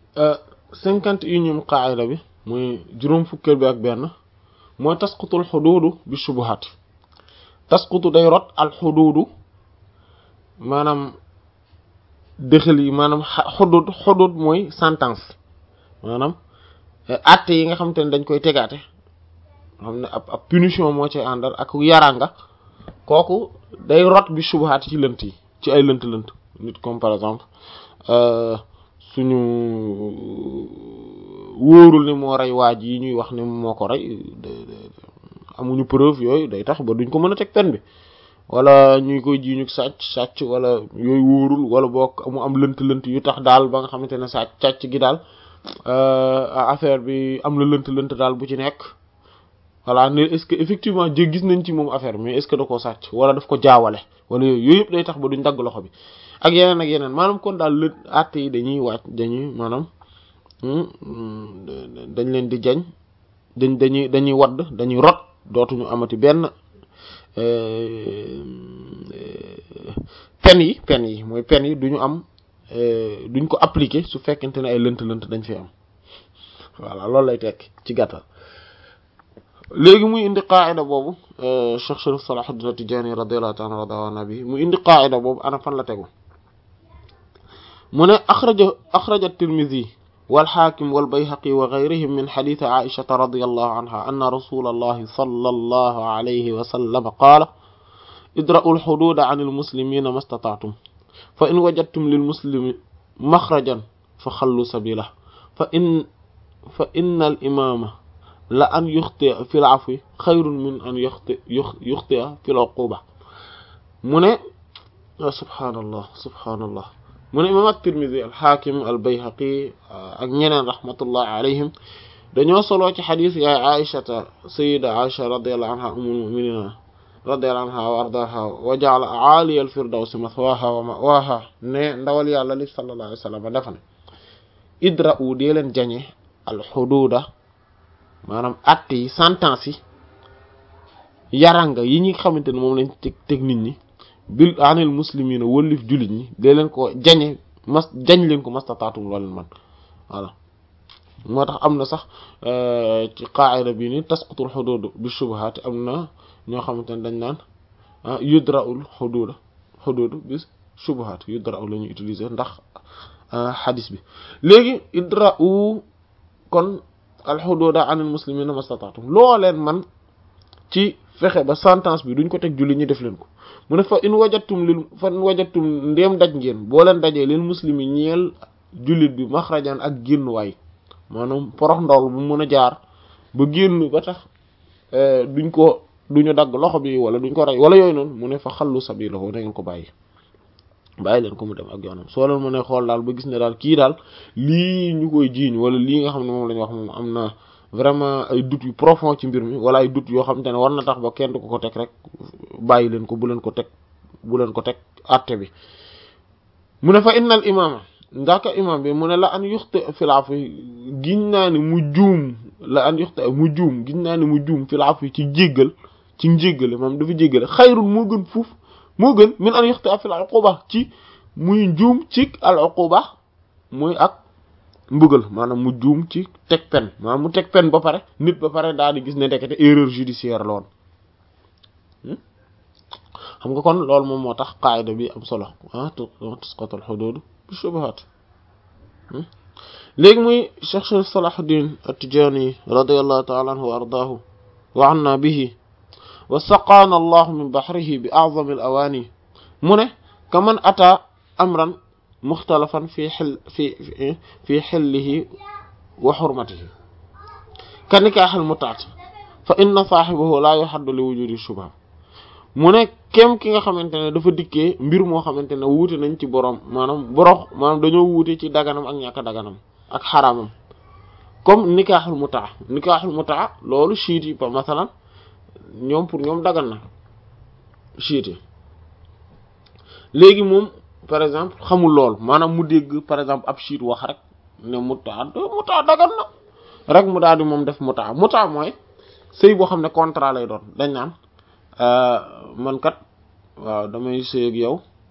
cinquante et unième qaida bi muy juróom fukkeel bi ak benn mooy tasqutul xuduudu bi shubuhat tasqutu day rot al xuduudu maanaam dëxal yi maanaam xudud xudud mooy sentence maanaam atte yi nga xamante ne dañ koy tegaate xam ne ab ab punition moo ci àndal ak yaranga kooku day rot bi shubuhat ci lënt yi ci ay lënt lënt nit comme par exemple suñu wóorul ni moo rey waaj yi ñuy wax ne moo ko rey amuñu preuve yooyu day tax ba duñ ko mën a teg pen bi wala ñuy koy jiiñu sàcc sàcc wala yooyu wóorul wala boog mu am lënt-lënt yu tax daal ba nga xamante ne sàcc sàcc gi daal affaire bi am la lënt-lënt daal bu ci nekk voilà ne est-ce que effectivement jé gis nañ ci moom affaire mais est-ce que da koo sàcc wala daf ko jaawale wala yooyu yooyu yëpp day tax ba duñ dagg loxo bi ak yeneen ak yeneen maanaam kon daal lë àtte yi dañuy wàcc dañuy maanaam dañ leen di jañ dañ dañuy dañuy wadd dañuy rot dootuñu amati benn pen yi pen yi mooy pen yi duñu am duñ ko appliquer su fekkente ne ay lënt-lënt dañ fi am voilà loolu lay tekk ci gàttal léegi muy indi qaida boobu Cheikh Sharif Salahuddin At-Tidjânî radiyallahu ta'ala radawa nabi mu indi qaida boobu ana fan la tegu mu ne axraja axraja at-Tirmidhi والحاكم والبيهقي وغيرهم من حديث عائشة رضي الله عنها أن رسول الله صلى الله عليه وسلم قال ادرأوا الحدود عن المسلمين ما استطعتم فإن وجدتم للمسلم مخرجا فخلوا سبيله فإن فإن الإمام لأن يخطئ في العفو خير من أن يخطئ يخطئ في العقوبة من سبحان الله سبحان الله mu ne imam at-Tirmidhi al-Hakim al-Bayhaqi ak ñeneen rahmatullah alayhim dañoo soloo ci xadis yaay aishata sayida aisha radiyallahu anha ummul mu'minin radiyallahu anha wa ardaha wa ja'ala aaliya al-firdawsi mathwaha wa ma'waha ne ndawal yàlla li sallallahu alayhi wa sallam dafa ne idra'u dee leen jañe al-xuduuda maanaam atte yi sentence yi yaranga yi ñi xamante ne moom lañ teg teg nit ñi bil anil muslimina wëllif jullit ñi dee leen ko jañe mas jañ leen ko mastataatum loo leen man voilà moo tax am na sax ci qaa'ida bi ni tasqutul xuduud bi shubuhaat am na ñoo xamante ne dañ naan yudra'ul xuduuda xuduud bi shubuhaat yudra'u la ñuy utiliser ndax xadis bi léegi idra'u kon al xuduuda anil muslimina mastataatum loo leen man ci fexe ba sentence bi duñ ko teg jullit ñi def leen ko mu ne fa in wajattum lil fa in wajattum ndéem daj ngeen boo leen dajee lil muslimi ñeel jullit bi maxrajan ak génn waay maanaam porox ndawal bu mën a jaar ba génn ba tax duñ ko duñu dagg loxo bi wala duñ ko rey wala yooyu noonu mu ne fa xallu sabilahu na ngeen ko bàyyi bàyyi leen ko mu dem ak yoonam soo leen mën a xool daal ba gis ne daal kii daal lii ñu koy jiiñ wala lii nga xam ne moom la ñu wax moom am na vraiment ay doute yu profond ci mbir mi wala ay doute yoo xamante ne war na tax ba kenn du ko ko teg rek bàyyi leen ko bu leen ko teg bu leen ko teg àtte bi mu ne fa innal imaama ndaaka imam bi mu ne la an yuxte filaafu giñ naa ni mu juum la an yuxte mu juum giñ naa ni mu juum filaafu ci jéggal ci njéggale moom dafa jéggale xayrul moo gën fuuf moo gën min an yuxte fil uquba ci muy juum ci al uquba muy ak mbugal maanaam mu juum ci teg pen maanaam mu teg pen ba pare nit ba pare daal di gis ne ndekete erreur judiciaire la woon xam nga kon loolu moom moo tax qaayida bi am solo ah tusqatul hudud bi shubuhat léegi muy Cheikh Sharif Salahuddin At-Tidjânî radiyallahu ta'ala anhu wa ardaahu wa anna bihi wa saqaana allahu min bahrihi bi a'zami al-awaani mu ne kaman ata amran mukhtalafan fi xil fi fi xillihi wa xurmatihi ka nikaaxil mutaat fa inna saaxibahu laa yuhaddu li wujudi shubha mu ne kem ki nga xamante ne dafa dikkee mbir moo xamante ne wuute nañ ci borom maanaam borox maanaam dañoo wuute ci daganam ak ñàkk daganam ak xaraamam comme nikaaxul mutaa nikaaxul mutaa loolu chiite yi par masalan ñoom pour ñoom dagan na chiite yi léegi moom par exemple xamul lool maanaam mu dégg par exemple ab chiite wax rek ne mutaa mutaa dagan na rek mu daal di moom def mutaa mutaa mooy sëy boo xam ne contrat lay doon dañ naan man kat waaw damay sëy ak yow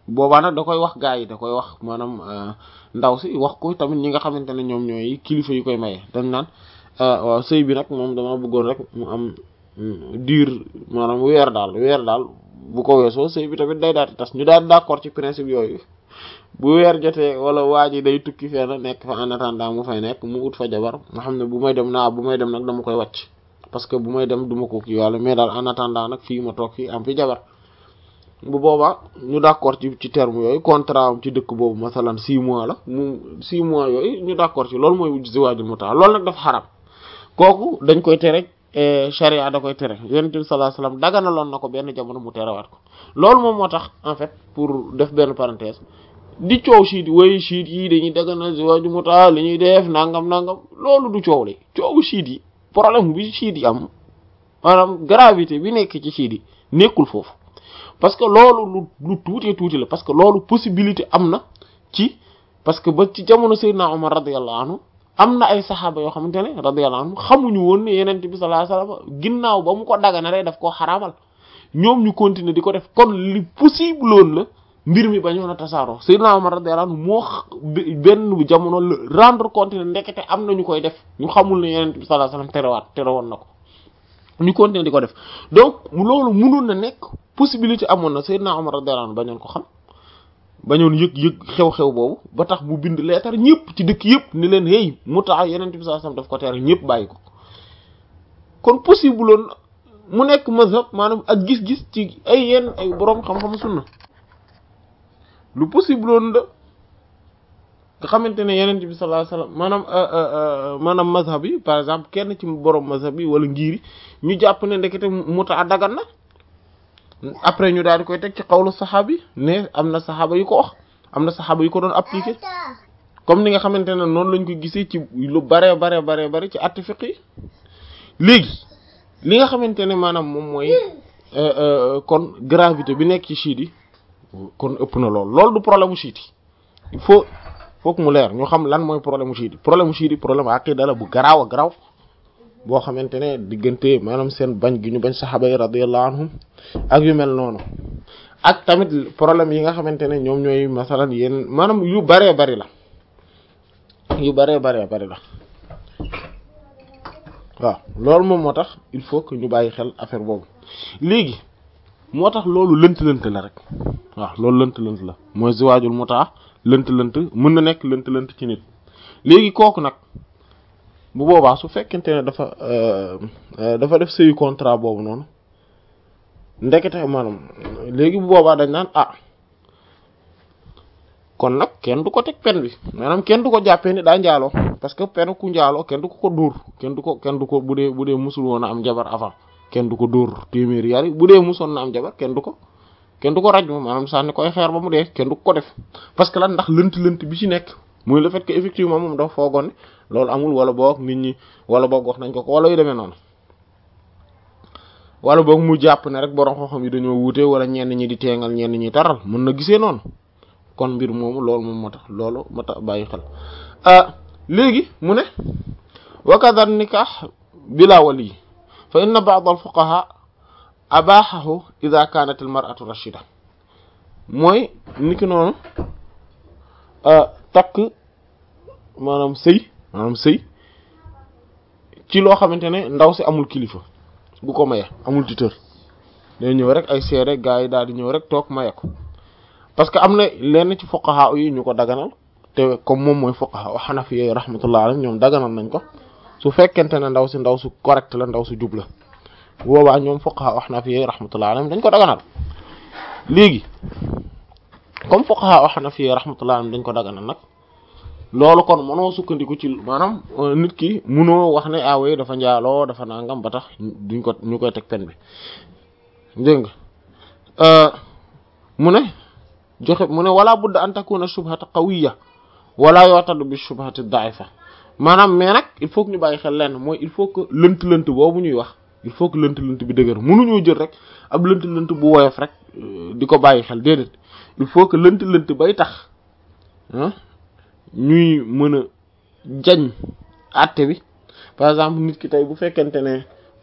boobaa nag da koy wax gaa yi da koy wax maanaam ndaw si wax ko tamit ñi nga xamante ne ñoom ñooy kilifa yu koy maye dañ naan waaw sëy bi nag moom dama bëggoon rek mu am diir maanaam weer daal weer daal bu ko weesoo sëy bi tamit day daal di tas ñu daal d'accord ci principe yooyu bu weer jotee wala waa ji day tukki fenn nekk fa en attendant mu fay nekk mu ut fa jabar nga xam ne bu may dem naa bu may dem nag dama koy wàcc parce que bu may dem duma ko kii wàlla mais daal en attendant nag fii ma toog fii am fi jabar bu boobaa ñu d'accord ci ci terme yooyu contrat am ci dëkk boobu masalan six mois la mu six mois yooyu ñu d'accord ci loolu mooy ziwaajul mutaa loolu nag dafa xaram kooku dañ koy tere sharia da koy tere yonent bi sallallahu alayhi wasallam daganaloon na ko benn jamono mu terewaat ko loolu moom moo tax en fait pour def benn parenthèse di coow chiit way chiit yi dañuy daganal ziwaajul mutaa li ñuy def nangam nangam loolu du coow li coowu chiit yi problème bi chiit yi am maanaam gravité bi nekk ci chiit yi nekkul foofu parce que loolu lu lu tuuti tuuti la parce que loolu possibilité am na ci parce que ba ci jamono Seydina Omar radiyallahu anhu am na ay saxaaba yoo xamante ne radiyallahu anhu xamuñu woon ne yeneen bi sallallahu alayhi wasallam ginnaaw ba mu ko daganalee daf koo xaraamal ñoom ñu continuer di ko def kon li possible woon la mbir mi bañoon a tasaaroo Seydina Omar radiyallahu anhu moo benn jamono la rendre compte ne ndekete am na ñu koy def ñu xamul ne yeneen bi sallallahu alayhi wasallam terewaat terewoon na ko ñu continuer di ko def donc loolu mënoon na nekk possibilité amoon na Seydina Omar radiyallahu anhu bañoon ko xam bañoon yëg yëg xew-xew boobu ba tax mu bind leetar ñëpp ci dëkk yëpp ni leen hey mutaa yeneen bi sallallahu alayhi wasallam daf ko tere ñëpp bàyyi ko kon possible loon mu nekk mazhab maanaam ak gis-gis ci ay yenn ay boroom xam-xam sunna lu possible loon da nga xamante ne yeneen bi sallallahu alayhi wasallam maanaam maanaam mazhab yi par exemple kenn ci boroom mazhab yi wala ngiri ñu jàpp ne ndekete mutaa dagan na après ñu daal di koy teg ci xawlu saxaaba yi ne am na saxaaba yu ko wax am na saxaaba yu ko doon appliquer comme ni nga xamante ne noonu lañ ko gisee ci lu bare bare bare bare ci atti fiq yi léegi li nga xamante ne maanaam moom mooy kon gravité bi nekk ci chiite yi kon ëpp na lool loolu du problème mu chiite yi il faut faut que mu leer ñu xam lan mooy problème mu chiite yi problème mu chiite yi problème aqida la bu garaaw a garaaw boo xamante ne diggante maanaam seen bañ gi ñu bañ saxaaba yi radiyallahu anhum ak yu mel noonu ak tamit problème yi nga xamante ne ñoom ñooy masalan yéen maanaam yu baree bari la yu baree baree bari la waaw loolu moom moo tax il faut que ñu bàyyi xel affaire boobu léegi moo tax loolu lënt-lënt la rek waaw loolu lënt-lënt la mooy ziwaajul mutaa lënt-lënt mën na nekk lënt-lënt ci nit léegi kooku nag bu boobaa su fekkente ne dafa dafa def sëyu contrat boobu noonu ndekete maanaam léegi bu boobaa dañ naan ah kon nag kenn du ko teg pen bi maanaam kenn du ko jàppee ni daa njaaloo parce que pen ku njaaloo kenn du ko ko dóor kenn du ko kenn du ko bu dee bu dee musul woon a am jabar avant kenn du ko dóor téeméeri yari bu dee musoon na am jabar kenn du ko kenn du ko raj ma maanaam sànni koy xeer ba mu dee kenn du ko def parce que lan ndax lënt-lënt bi ci nekk muy le fait que effectivement moom dafa foogoon ne loolu amul wala boog nit ñi wala boog wax nañ ko ko wala yu demee noonu wala boog mu jàpp ne rek borom xam-xam yi dañoo wuute wala ñenn ñi di teengal ñenn ñi taral mën na gisee noonu kon mbir moomu loolu moom moo tax loolu moo tax bàyyi xel léegi mu ne wa kadha nikah bila wali fa inna ba'd al fuqaha abahahu idha kanat al mar'atu rashida mooy niki noonu takk maanaam sëy maanaam sëy ci loo xamante ne ndaw si amul kilifa gu ko maye amul tuteur day ñëw rek ay seere gaa yi daal di ñëw rek toog maye ko parce que am na lenn ci fuqaha yi ñu ko daganal te comme moom mooy fuqaha wa hanafi rahmatullah alayhim ñoom daganal nañ ko su fekkente ne ndaw si ndaw su correct la ndaw su jub la boobaa ñoom fuqaha wa hanafi rahmatullah alayhim dañ ko daganal léegi comme fuqaha wa hanafi rahmatullah alayhim dañ ko daganal nag loolu kon mënoo sukkandiku ci maanaam nit ki munoo wax ne aawee dafa njaaloo dafa nangam ba tax duñ ko ñu koy teg pen bi dégg nga mu ne joxe mu ne wala budda an takuna shubhata qawiyya wala yu'tadu bi shubhati da'ifa maanaam mais nag il faut que ñu bàyyi xel lenn mooy il faut que lënt-lënt boobu ñuy wax il faut que lënt-lënt bi dëgër mënuñoo jël rek ab lënt-lënt bu woyof rek di ko bàyyi xel déedéet il faut que lënt-lënt bay tax ah ñuy mën a jañ àtte bi par exemple nit ki tey bu fekkente ne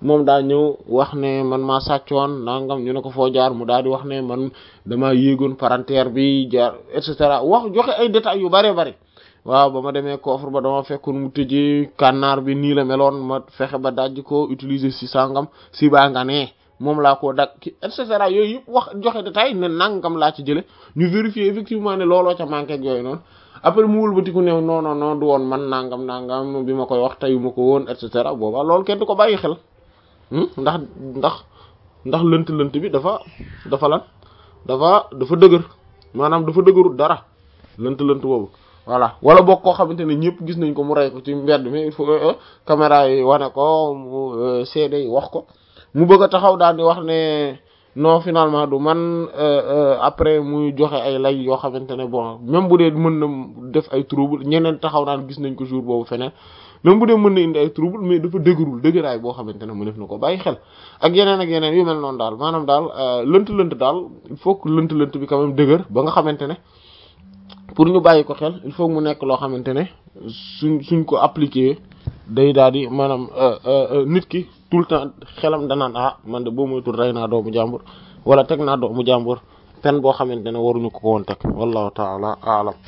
moom daa ñëw wax ne man maa sàccoon nangam ñu ne ko foo jaar mu daal di wax ne man damaa yéegoon parentère bi jaar et cetera wax joxe ay détails yu bare bari waaw ba ma demee coffre ba dama fekkoon mu tëjee kànnaar bi nii la meloon ma fexe ba dajj ko utiliser si sangam si baa nga ne moom laa koo dag ki et cetera yooyu yëpp wax joxe détail ne nangam laa ci jële ñu vérifier effectivement ne looloo ca manqué ak yooyu noonu après mu wëlbatiku ne non non non du woon man nangam nangam bi ma koy wax teyu ma ko woon et cetera booba loolu kenn du ko bàyyi xel ndax ndax ndax lënt lënt bi dafa dafa lan dafa dafa dëgër maanaam dafa dëgërul dara lënt lënt boobu voilà wala boog koo xamante ne ñëpp gis nañ ko mu rey ko ci mbedd mi il faut caméra yi wane ko mu seede yi wax ko mu bëgg a taxaw daal di wax ne non finalement du man après muy joxe ay lay yoo xamante ne bon même bu dee mën na def ay trouble ñeneen taxaw naan gis nañ ko jour boobu feneen même bu dee mën na indi ay trouble mais dafa dëgërul dëgëraay boo xamante ne mu def na ko bàyyi xel ak yeneen ak yeneen yu mel noonu daal maanaam daal lënt-lënt daal il faut que lënt-lënt bi quand même dëgër ba nga xamante ne pour ñu bàyyi ko xel il faut mu nekk loo xamante ne suñ suñ ko appliquer day daal di maanaam nit ki tout le temps xelam danaan ah man de boo moytul rey naa doomu jàmbur wala teg naa doomu jàmbur pen boo xamante ne waruñu ko woon teg wallahu taala aalam